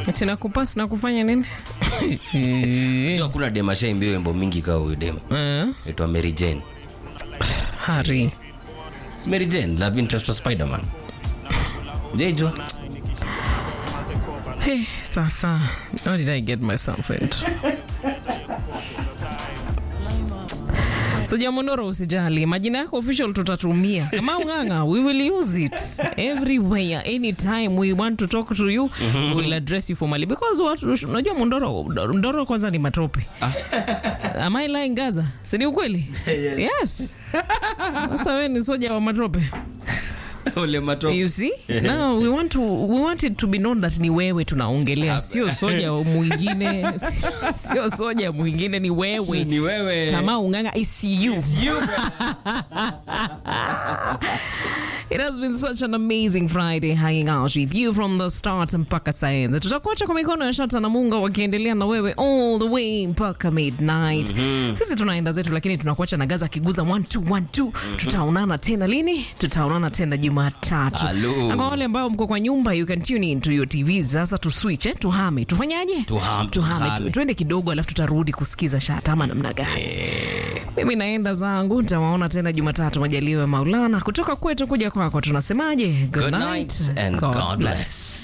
Ati nakupas na kufanya nini? Unajua kuna dem ashaimbia wimbo mingi kaa huyu dem. Eh, Aitwa Mary Jane. Hari. Si Mary Jane, love interest wa Spider-Man. Hujaijua? Hey, sasa, how did I get myself into? So Jamondoro usijali, majina yako official tutatumia. Kama unganga, we will use it everywhere anytime we want to talk to you, we will address you formally because watu unajua Mondoro, Ndoro kwanza ni matope. Am I lying Gaza? Si ni ukweli? Yes. Sasa wewe ni soja wa matope. Ole matope. You see? Now we want to we want it to be known that ni wewe tunaongelea, sio soja mwingine, sio- sio soja mwingine, ni wewe. Ni wewe. Kama unganga is you. It has been such an amazing Friday hanging out with you from the start mpaka saizi. Tutakuacha kwa mikono ya Shata na Munga wakiendelea na wewe all the way mpaka midnight. Sisi tunaenda zetu, lakini tunakuacha na Gaza akiguza 1212. Tutaonana tena lini? Tutaonana tena Jumatatu. Hello. Na kwa wale ambao mko kwa nyumba, you can tune in to your TVs. Sasa tu switch, eh? Tuhame. Tufanyaje? Tuhame, Tuhame. tuhame. Tu- Tuende kidogo, alafu tutarudi kusikiza Shata ama namna gani? Mimi naenda zangu, nitawaona tena Jumatatu majaliwa ya Maulana. Kutoka kwetu kuja kwako, tunasemaje? Good night and God bless.